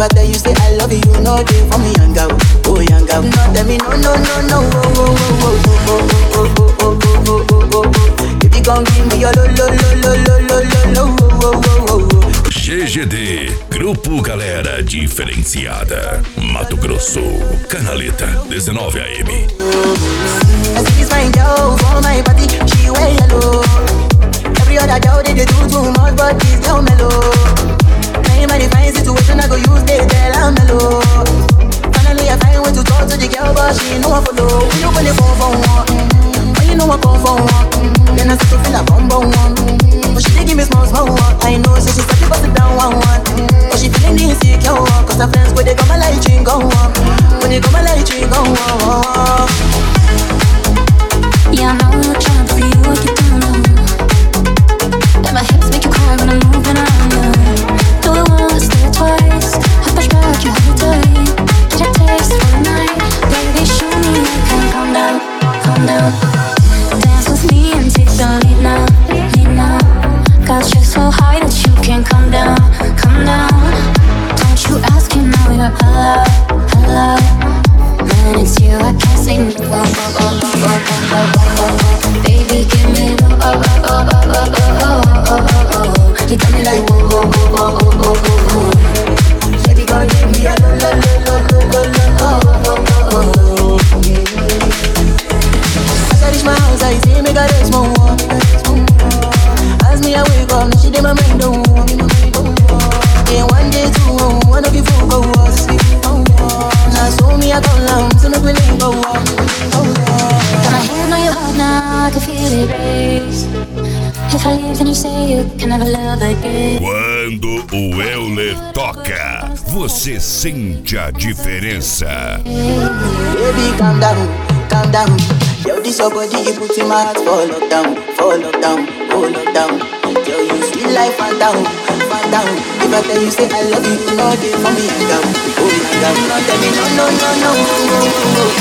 I tell you say I love you, you know they for me young girl, oh young girl. No tell me no no no no, oh oh oh oh oh oh oh oh oh oh oh oh. If you gon' give me your lo lo lo lo lo lo lo lo, oh oh oh oh oh. GGD, Grupo Galera Diferenciada. Mato Grosso, Canaleta, 19 AM. I see this fine girl for my party, she wear yellow. Every other girl they, they do too much, but this girl mellow. Now in my fine situation, I go use they tell I'm mellow. Finally I find way to talk to the girl, but she ain't no one follow. When you gonna phone for one? Mm-hmm. When you know I come for one? Mm-hmm. Then I start to feel a bum bum one. Mm-hmm. But she dey give me small small one. I know, so she start to bust it down one one. Mm-hmm. But she feeling insecure, one. cause her friends go they come my light ring go on. When they come my light ring go on. Yeah, I know I'm trying for you, what you don't know. And my hips make you cry when I'm moving around you. Do it once, do it twice. I push back, you hold it tight. Get a taste for the night. Baby, show me you can calm down, calm down. Dance with me and take the lead now, lead now. Got you so high that you can't come down, come down. Don't you ask, you know you're allowed, allowed. When it's you, I can't say no. Oh, oh, oh, oh, oh, oh, oh, oh. Baby, give me the oh, oh, oh, oh, oh, oh, oh, oh, oh, oh. You got me like whoa, whoa, whoa, whoa, whoa, whoa, whoa. Baby, gon' give me a lo, lo, lo, lo, lo, lo, lo, oh, oh, oh, oh. As I reach my house, I see me got a small one. As me I wake up, now she did my mind don't walk. Yeah, one day two, one of you fool go us. Now so me I call down, so make me link go up. Got my hand on your heart now, I can feel it race. If I leave, then you say you can never love again. Quando o Euler toca, você sente a diferença. Baby, calm down, calm down. Yo, this your body, you put in my heart for lockdown, for lockdown, oh lockdown. Yo, you sweet life, phantom, phantom. If I tell you say I love you, you know they for me, young girl, oh young girl. No, tell me no, no, no, no, oh, oh, oh,